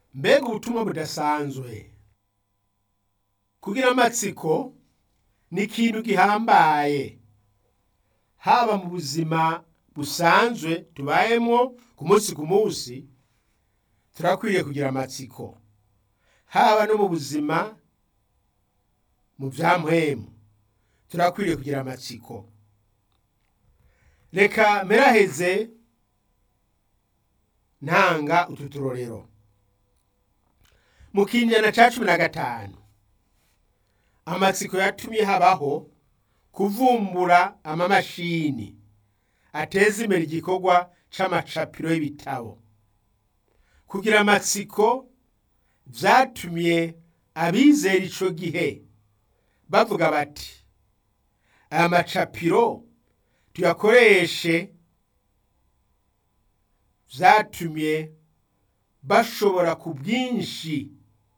mbega ubutumwa budasanzwe kugira amatsiko ni ikintu gihambaye haba mu buzima busanzwe tubayemwo ku munsi ku munsi turakwiriye kugira amatsiko haba no mu buzima mu vya mpwemu turakwiriye kugira amatsiko reka mperaheze ntanga utu turorero mu kinyana ca cumi na gatanu amatsiko yatumye habaho kuvumbura amamashini ateza imbere igikorwa c'amacapiro y'ibitabo kugira amatsiko vyatumye abizera ico gihe bavuga bati aya macapiro tuyakoreshe vyatumye bashobora ku bwinshi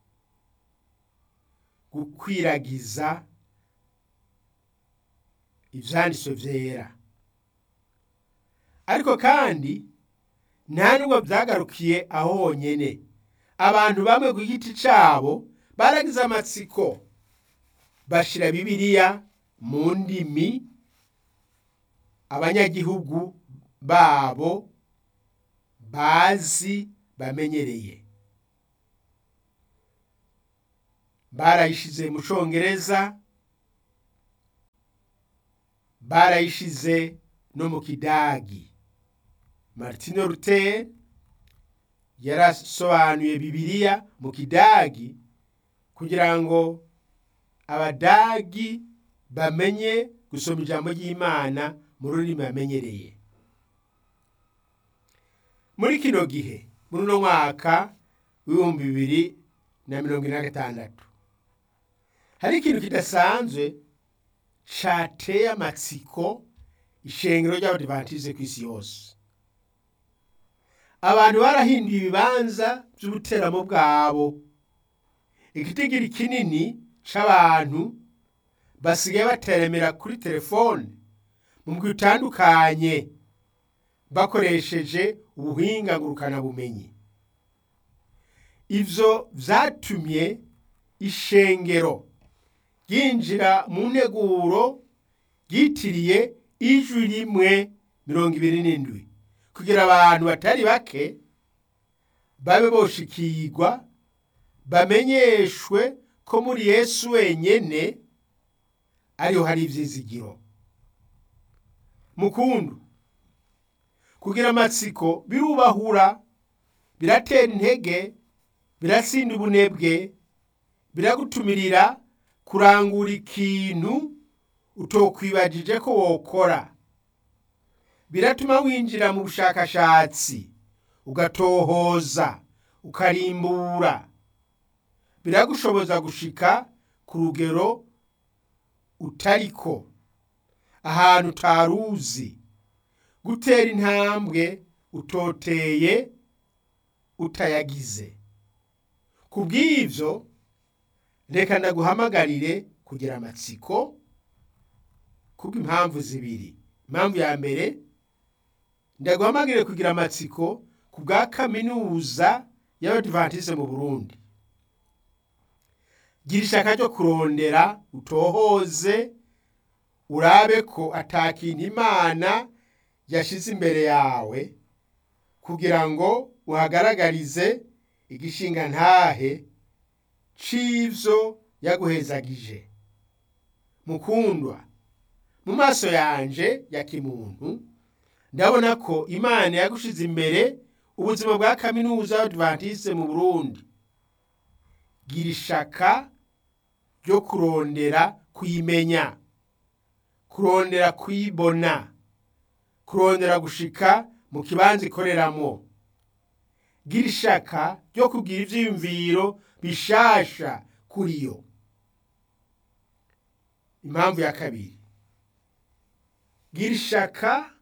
gukwiragiza ivyanditswe vyera ariko kandi nta nubwo vyagarukiye aho honyene abantu bamwe ku giti cabo baragize amatsiko bashira bibiliya mu ndimi abanyagihugu babo bazi bamenyereye barayishize mu congereza barayishize no mu kidagi martino luther yarasobanuye bibiliya mu kidagi kugira ngo abadagi bamenye gusoma ijambo ry'imana mu rurimi bamenyereye muri kino gihe muri uno mwaka w'ibihumbi bibiri na mirongo ine na gatandatu hari ikintu kidasanzwe cateye amatsiko ishengero ry'abadivantize ku isi yose abantu barahinduye ibibanza vy'ubuteramo bwabo igitigiri kinini c'abantu basigaye bateremera kuri telefone mu mugwi utandukanye bakoresheje ubuhinga ngurukanabumenyi ivyo vyatumye ishengero ryinjira mu nteguro ryitiriye ijwi rimwe mirongo ibiri n'indwi kugira abantu batari bake babe boshikirwa bamenyeshwe ko muri yesu wenyene ariho hari ivyizigiro mukundu kugira amatsiko birubahura biratera intege birasinda ubunebwe biragutumirira kurangura ikintu utokwibajije ko wokora biratuma winjira mu bushakashatsi ugatohoza ukarimbura biragushoboza gushika ku rugero utariko ahantu utaruzi gutera intambwe utoteye utayagize ku bw'ivyo reka ndaguhamagarire kugira amatsiko kubw'impamvu zibiri impamvu ya mbere ndaguhamagarire kugira amatsiko ku bwa kaminuza y'abadivantize mu burundi gira ishaka ryo kurondera utohoze urabe ko atakintu imana yashize imbere yawe kugira ngo uhagaragarize igishinga ntahe c'ivyo yaguhezagije mukundwa mu maso yanje ya kimuntu ndabona ko imana yagushize imbere ubuzima bwa kaminuza y'abadivantiste mu burundi gira ishaka ryo kurondera kuyimenya kurondera kuyibona kurondera gushika mu kibanza ikoreramwo gira ishaka ryo kugira ivyiyumviro bishasha kuri yo impamvu ya kabiri gira ishaka